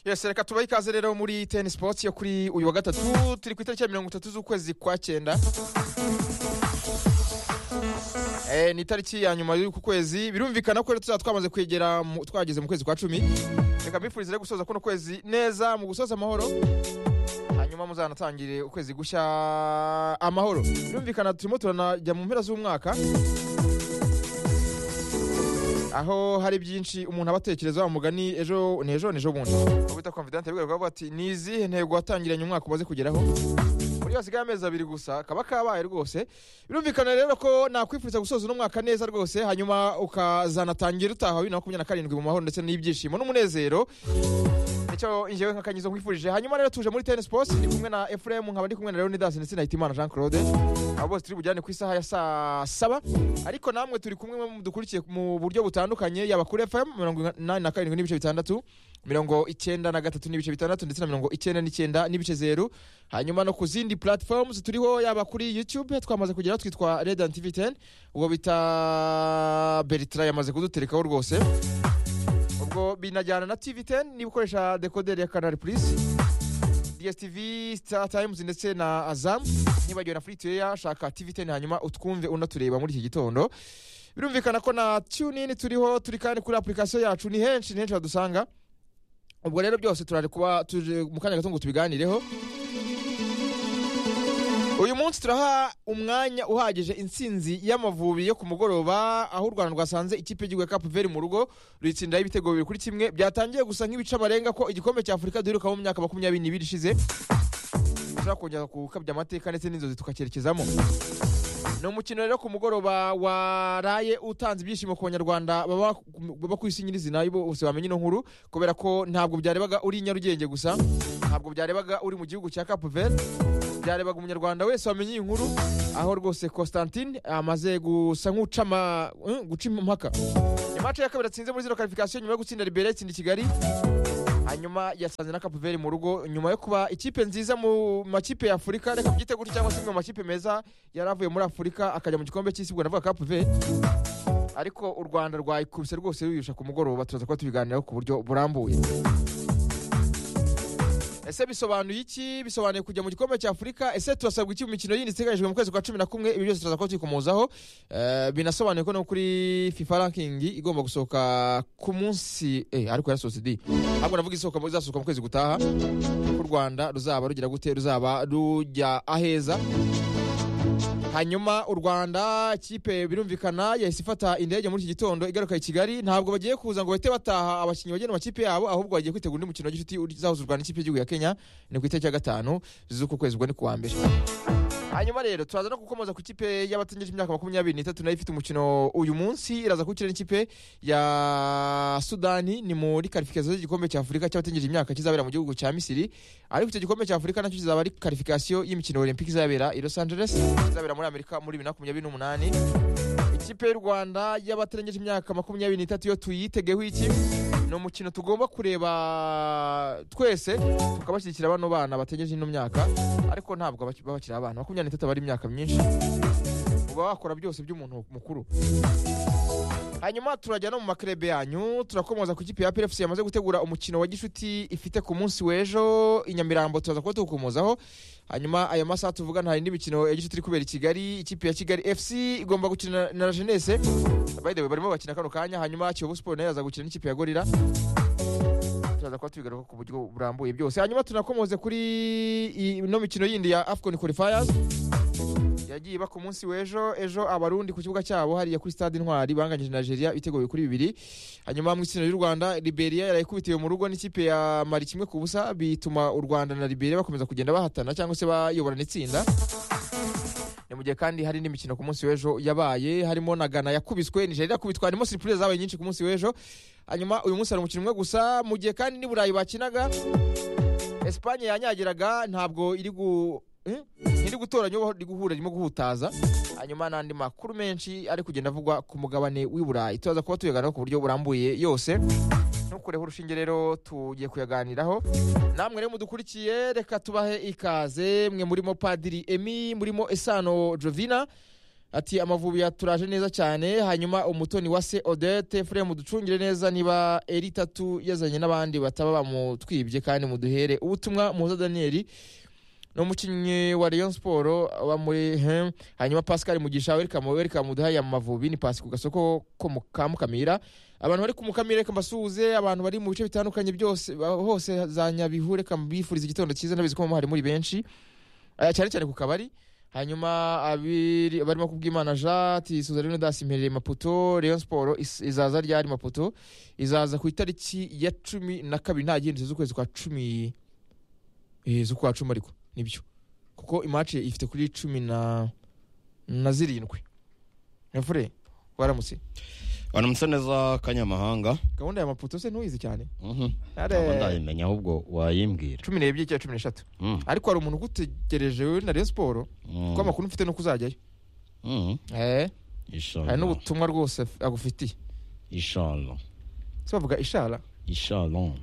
yose reka tubahe ikaze rero muri teni sipotsi yo kuri uyu wa gatatu turi ku itariki ya mirongo itatu z'ukwezi kwa cyenda Eh, ni itariki ya nyuma y'uku kwezi birumvikana ko rero tuzaba twamaze kwegera mu- twageze mu kwezi kwa cumi reka mbifurize rero gusoza kuno kwezi neza mu gusoza amahoro hanyuma muzanatangire ukwezi gushya amahoro birumvikana turimo turanajya mu mpera z'umwaka aho hari byinshi umuntu aba atekereza wa mugani ejo ni ejo ni ejo bundi Uwo bita confident bigaye kuvuga ati ni izihe ntego watangiranye umwaka umaze kugeraho muri hasigaye amezi abiri gusa kaba kabaye rwose birumvikana rero ko nakwifuriza gusoza uno mwaka neza rwose hanyuma ukazanatangira utaha bibiri na makumyabiri na karindwi mu mahoro ndetse n'ibyishimo n'umunezero nicyo ingewe nk'akanyizo nkwifurije hanyuma rero tuje muri tennis post ndi kumwe na efuremu nkaba ndi kumwe na leonidas ndetse na hitimana jean claude abo bose turi bujyane ku isaha ya saa saba ariko namwe turi kumwe mudukurikiye mu buryo butandukanye yaba kuri fm mirongo inani na karindwi n'ibice bitandatu mirongo icyenda na gatatu n'ibice bitandatu ndetse na mirongo icyenda n'icyenda n'ibice zeru hanyuma no ku zindi platforms turiho yaba kuri youtube twamaze kugeraho twitwa radiant tv 10 ubwo bita bertra yamaze kuduterekaho rwose ubwo binajyana na tv 10 niba ukoresha dekoderi ya canal plus dstv star times ndetse na azam nibagiwe na freetuya shaka tv 10 hanyuma utwumve unatureba muri iki gitondo birumvikana ko na tunin turiho turi kandi kuri application yacu ni henshi ni henshi badusanga ubwo rero byose turari kuba tuje mu kanya gato ngo tubiganireho uyu munsi turaha umwanya uhagije intsinzi y'amavubi yo ku mugoroba aho u rwanda rwasanze ikipe y'igihugu ya capu veri mu rugo ruyitsindaho ibitego bibiri kuri kimwe byatangiye gusa nk'ibice amarenga ko igikombe cya afurika duherukamo mu myaka makumyabiri n'ibiri ishize dushobora kongera gukabya amateka ndetse n'inzozi tukacyerekezamo ni umukino rero ku mugoroba waraye utanze ibyishimo ku banyarwanda baba baba ku isi nyirizina bose bamenye ino nkuru kubera ko ntabwo byarebaga uri i nyarugenge gusa ntabwo byarebaga uri mu gihugu cya capu veri byarebaga umunyarwanda wese wamenye iyi nkuru aho rwose constantine amaze gusa nk'uca ama- eh, guca impaka ni mace ya kabiri atsinze muri zino karifikasiyo nyuma yo gutsinda libere itsinda i kigali hanyuma yasanze na kapuveri mu rugo nyuma yo kuba ikipe nziza mu makipe ya afurika reka byite gutyo cyangwa se imwe mu makipe meza yari avuye muri afurika akajya mu gikombe cy'isi ubwo navuga kapuveri ariko u rwanda rwayikubise rwose ruyirusha ku mugoroba turaza kuba tubiganiraho ku buryo burambuye ese bisobanuye iki bisobanuye kujya mu gikombe cya afurika ese turasabwa iki mu mikino yindi iteganyijwe mu kwezi kwa cumi na kumwe ibi byose turaza kuba tuyikomozaho Eh, binasobanuye ko no kuri fifa ranking igomba gusohoka ku munsi eh, ariko yarasohotse di ahubwo navuga isohoka mu- izasohoka mu kwezi gutaha ko u rwanda ruzaba rugira gute ruzaba rujya aheza hanyuma u rwanda ikipe birumvikana yahise ifata indege muri iki gitondo igaruka i kigali ntabwo bagiye kuza ngo bahite bataha abakinnyi bagiye mu makipe yabo ahubwo bagiye kwitegura undi mukino w'igicuti uzahuza u rwanda n'ikipe y'igihugu ya kenya ni ku itariki ya gatanu z'uku kwezi ubwo ni ku wa mbere hanyuma rero turaza no gukomoza ku ikipe y'abatangije imyaka makumyabiri n'itatu nayo ifite umukino uyu munsi iraza kuwukina n'ikipe ya sudani ni muri karifikasiyo z'igikombe cya afurika cy'abatangije imyaka kizabera mu gihugu cya misiri ariko icyo gikombe cya afurika nacyo kizaba ari karifikasiyo y'imikino olympique izabera i los angeles izabera muri amerika muri bibiri na makumyabiri n'umunani ikipe y'u rwanda y'abatarengeje imyaka makumyabiri n'itatu yo tuyitegeho iki ni umukino tugomba kureba twese tukabashyigikira bano bana batengeje ino myaka ariko ntabwo baki- baba bakiri abana makumyabiri n'itatu aba ari imyaka myinshi uba wakora byose by'umuntu mukuru hanyuma turajya no mu makerebe yanyu turakomoza ku ikipe ya PFC yamaze gutegura umukino wa gishuti ifite ku munsi w'ejo i Nyamirambo turaza kuba tuwukomozaho hanyuma ayo masaha tuvuga nta yindi mikino ya gishuti iri kubera i Kigali ikipe ya Kigali FC igomba gukina na La Jeunesse by the way barimo bakina kano kanya hanyuma Kiyovu Sport nayo yaza gukina n'ikipe ya Gorilla turaza kuba tubigaruka ku buryo burambuye byose hanyuma tunakomoze kuri ino mikino yindi ya Afcon qualifiers yagiye iba ku munsi w'ejo ejo abarundi ku kibuga cyabo hariya kuri stade intwari banganyije na nigeria ibitego bibiri kuri bibiri hanyuma mu itsinda ry'u rwanda liberia yarayikubitiwe mu rugo n'ikipe ya mari kimwe ku busa bituma u rwanda na liberia bakomeza kugenda bahatana cyangwa se bayoborana itsinda ni mu gihe kandi hari n'imikino ku munsi w'ejo yabaye harimo na gana yakubiswe nigeria yakubitwa harimo siripurize zabaye nyinshi ku munsi w'ejo hanyuma uyu munsi hari umukino umwe gusa mu gihe kandi n'i burayi bakinaga esipanye yanyagiraga ntabwo iri gu eh? ntiri gutoranya uwo iri guhura irimo guhutaza hanyuma n'andi makuru menshi ari kugenda avugwa ku mugabane w'i burayi turaza kuba tuyaganiraho ku buryo burambuye yose ntukureho urushinge rero tugiye kuyaganiraho namwe rero mudukurikiye reka tubahe ikaze mwe murimo padiri emi murimo esano jovina ati amavubi yaturaje neza cyane hanyuma umutoni wa se odete furemu ducungire neza niba eri itatu yazanye n'abandi bataba bamutwibye kandi muduhere ubutumwa muza daniyeli ni umukinnyi wa Rayon siporo aba muri hem hanyuma pascal mugisha werikamu werikamu duhaye amavubi ni pasi ku gasoko ko mu ka mukamira abantu bari ku mukamira reka mbasuhuze abantu bari mu bice bitandukanye byose hose za nyabihu reka mbifuriza igitondo cyiza ndabizi ko hari muri benshi eh, cyane cyane ku kabari hanyuma abiri- barimo kubwimana jati suzarino dasi imperereye maputo Rayon siporo is- izaza ryari maputo izaza ku itariki ya cumi na kabiri nta gihindutse z'ukwezi kwa cumi eh, z'ukwa cumi ariko nibyo kuko imace ifite kuri cumi na na zirindwi mvure waramutse waramutse neza kanyamahanga gahunda ya maputo se ntuyizi cyane Mhm. Are. Ntabwo ndayimenya ahubwo wayimbwira cumi n'ebyiri cyangwa cumi n'eshatu Mhm. ariko hari umuntu ugutegereje we na Rayon siporo Mhm. ko amakuru mfite no kuzajyayo Mhm. eh hari Inshallah. n'ubutumwa rwose af- agufitiye Inshallah. se bavuga ishara Inshallah.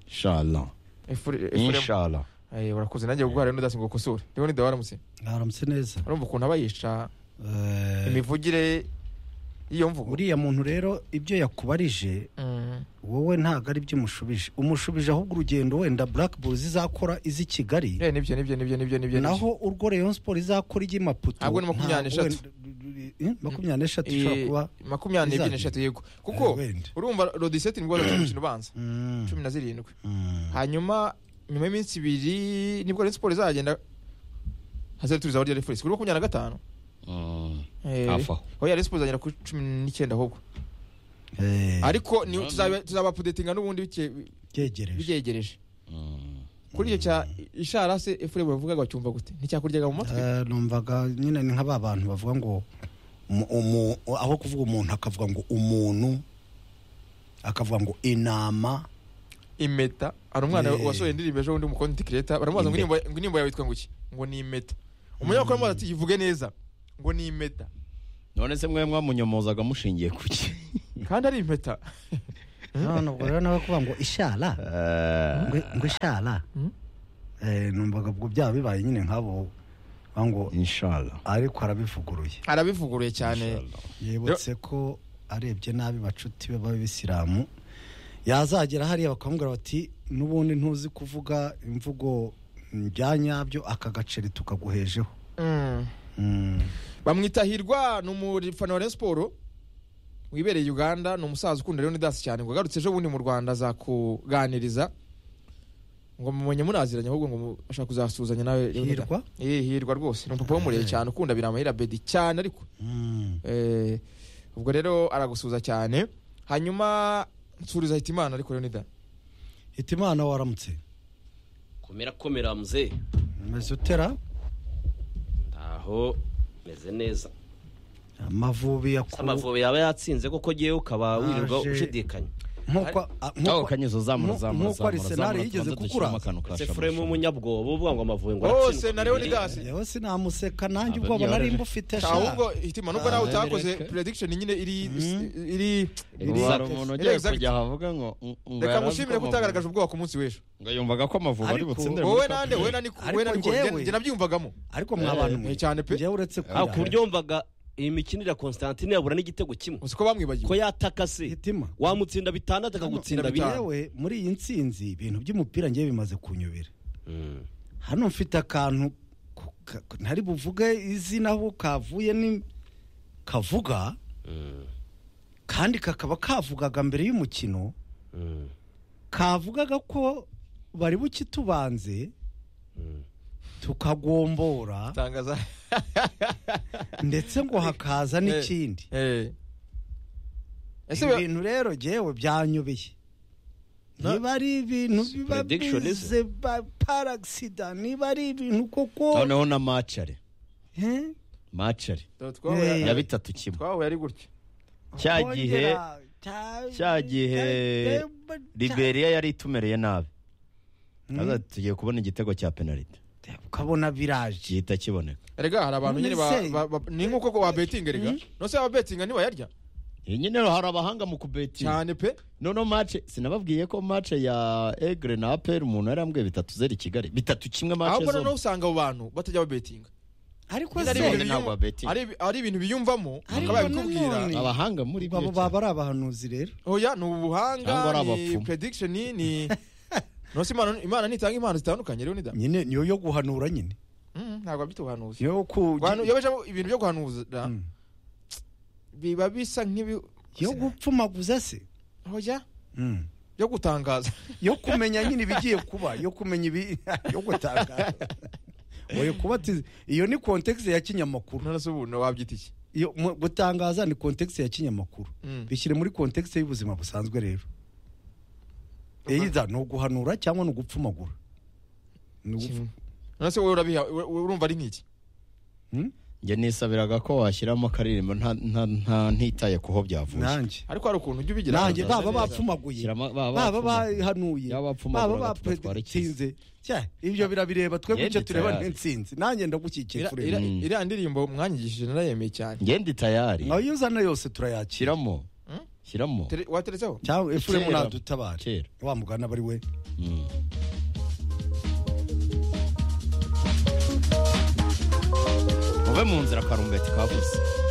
Inshallah. Efure- Efure- Inshallah. Eh, urakoze nanjye guhara n'udasi ngo ukosore rero ni waramutse mwaramutse neza urumva ukuntu aba yica Eh, imivugire y'iyo mvugo uriya muntu rero ibyo yakubarije Mm. wowe ntabwo ari byo umushubije umushubije ahubwo urugendo wenda black bulls izakora iz'i kigali Eh, nibyo nibyo nibyo nibyo nibyo nibyo naho urwo rayon sport izakora ijya i maputo Ntabwo ni makumyabiri ntabwo n'eshatu. wenda- eh, makumyabiri n'eshatu ishobora Eh, kuba makumyabiri n'ebyiri Izajya. n'eshatu yego kuko wenda urumva rodiseti nibwo wazakiye umukino ubanza Mm, cumi na zirindwi mm. hanyuma nyuma y'iminsi ibiri nibwo Rayon siporo izagenda hazaturiza aho rya refuresi kuri makumyabiri na gatanu Mhm. Eh, Hafi aho. aho ya Rayon siporo izagera kuri cumi n'icyenda ahubwo Eh, ariko ni- tuzaba- tuzabapudetinga n'ubundi bike- byegereje bibyegereje Mhm. kuri icyo cya ishara se efuremu bavugaga bacyumva gute nticyakuryaga mu matwi Eh, numvaga nyine ni nk'aba bantu bavuga ngo umu- umu- aho kuvuga umuntu akavuga ngo umuntu akavuga ngo inama impeta hari umwana Eh. wasohoye indirimbo ejo bundi mu konti kireta baramubaza ngo indirimbo- ngo indirimbo yawe yitwa ngo iki ngo ni impeta umunyamakuru aramubaza ati ivuge neza ngo ni impeta none se mwe mwamunyomozaga mushingiye ku ki kandi ari impeta none ubwo rero nawe kuvuga ngo ishara Eh, ngo ngo ishara Mm. Eh, numvaga ubwo byaba bibaye nyine nk'abo bavuga ngo Inshallah. ariko arabivuguruye arabivuguruye cyane Inshallah. yibutse ko arebye nabi bacuti be b'abisilamu yazagera hariya bakamubwira bati n'ubundi ntuzi kuvuga imvugo bya nyabyo aka gaceri tukaguhejeho Mm. Mm. bamwita hirwa ni umufana wa Rayon siporo wibereye uganda ni umusaza ukunda rero dasi cyane ngo agarutse ejo bundi mu rwanda azakuganiriza ngo mumenye munaziranye ahubwo ngo mu- ashaka kuzasuhuzanya nawe Leonidas. hirwa Eh, hirwa rwose ni umupapa w'umurere Eh. cyane ukunda biramahira bedi cyane ariko Mm. Eh, ubwo rero aragusuhuza cyane hanyuma nsuriza hitimana ariko Leonidas hitimana waramutse komera komera mzee umeze utera ntaho meze neza amavubi Se yakuwe amavubi yaba yatsinze koko ngewe ukaba wirirwa Aje- ushidikanya nk'uko a- Aho nk'uko- kanyezo zamura nku- zamura nkuko Arsenal yigeze kukuraza. se furemu w'umunyabwoba uvuga ngo amavubi ngo hose na kubiri. Leonidas yewe sinamuseka nanjye Ah, ubwo byoroheje. nari mbufite sha ahubwo hitima nubwo nawe Ah, utakoze bereke. prediction nyine iri Mhm. iri hari umuntu ugiye Exact. kujya ahavuga ngo ngo reka yari azi mushimire ko ko Amavubi- utagaragaje ubwoba ku munsi w'ejo ngo yumvaga ko amavubi ari Ariko- butsindire muri wowe Cup nande Verde. wowe nani Ariko wowe nani njyewe- njye nabyiyumvagamo ariko mwa bantu mwe Eh, cyane pe njyewe uretse ko Ah, ku buryo wumvaga iyi mikino iriya constantine yabura n'igitego kimwe uzi ko bamwibagiwe ko yataka se hitima wamutsinda bitandatu akagutsinda Bitanu. bine yewe muri iyi nsinzi ibintu by'umupira njyewe bimaze kunyobera Mm. hano mfite akantu ku- ka- ntari buvuge izina aho kavuye ni kavuga Mm. kandi kakaba kavugaga mbere y'umukino Mm. kavugaga ko bari bukitubanze Mm. tukagombora tangaza ndetse ngo hakaza n'ikindi eh ese we- ibintu rero jewe byanyobeye Na- niba ari ibintu biba Prediction is- bize ba- par accident niba ari ibintu koko noneho na macare Eh? macare twahuye- Eh. ya bitatu kimwe twahuye ari gutya cya gihe Kongera, cya- cya gihe liberiya yari itumereye nabi Mm. Aza ati, tugiye kubona igitego cya penaliti ukabona viraje gihita kiboneka erega hari abantu None nyine ba- se- ba- ba- ni nk'uko ko wabetinga erega nose ababetinga ntibayarya iyi nyine hari abahanga mu kubetinga cyane pe noneho mace sinababwiye ko mace ya egre na aperi umuntu yari yambwiye bitatu zeri kigali bitatu kimwe mace ahubwo noneho zombi usanga abo bantu batajya babetinga ariko Nyine ari se ibintu none ntabwo abeti ari ari ibintu biyumvamo Ariko bakaba babikubwira nanone- abahanga muri byo abo baba ari abahanuzi rero oya ni ubuhanga Cyangwa ari ni abapfumu. prediction ni no si imana imana ntitanga impano zitandukanye rero ni da nyine niyo yo guhanura nyine Mm, ntabwo abyita ubuhanuzi niyo yo ku- Guhanu- iyo bajemo ibintu byo guhanuza Mm. biba bisa nk'ibi yo gupfumaguza se oya Mm. byo gutangaza yo kumenya nyine ibigiye kuba yo kumenya ibi yo gutanga oya kuba ati- iyo ni kontekisi ya kinyamakuru none se ubu wabyita iki iyo mu- gutangaza ni kontekisi ya kinyamakuru Mm. bishyire muri kontekisi y'ubuzima busanzwe rero either ni uguhanura cyangwa ni ugupfumagura Ni ugupfu- Kimwe. none se wowe urabiha ur- urumva ari nk'iki Hmm? njye nisabiraga ko washyiramo akaririmbo nta- nta- nta- ntitaye ku ho byavuye nanjye ariko hari ukuntu ujya ubigira nanjye baba neza. bapfumaguye Shyiramo- baba baba bapfumaguye. bahanuye Baba bapfumagura baba batuba twarakize. bapredestinze ibyo birabireba twebwe icyo Yenditse tureba yari. ntitsinzi nanjye ndagukikije Iriya- kureba iriya- Mm. iriya ndirimbo mwanyigishije narayemeye cyane ngende itayari ayo uzana yose turayakira shyiramo Hmm? shyiramo Tere- wateretseho cyangwa efuremu Kera. nadutabare kera wa mugana bari we Mm. muve mu nzira karumbeti kavuze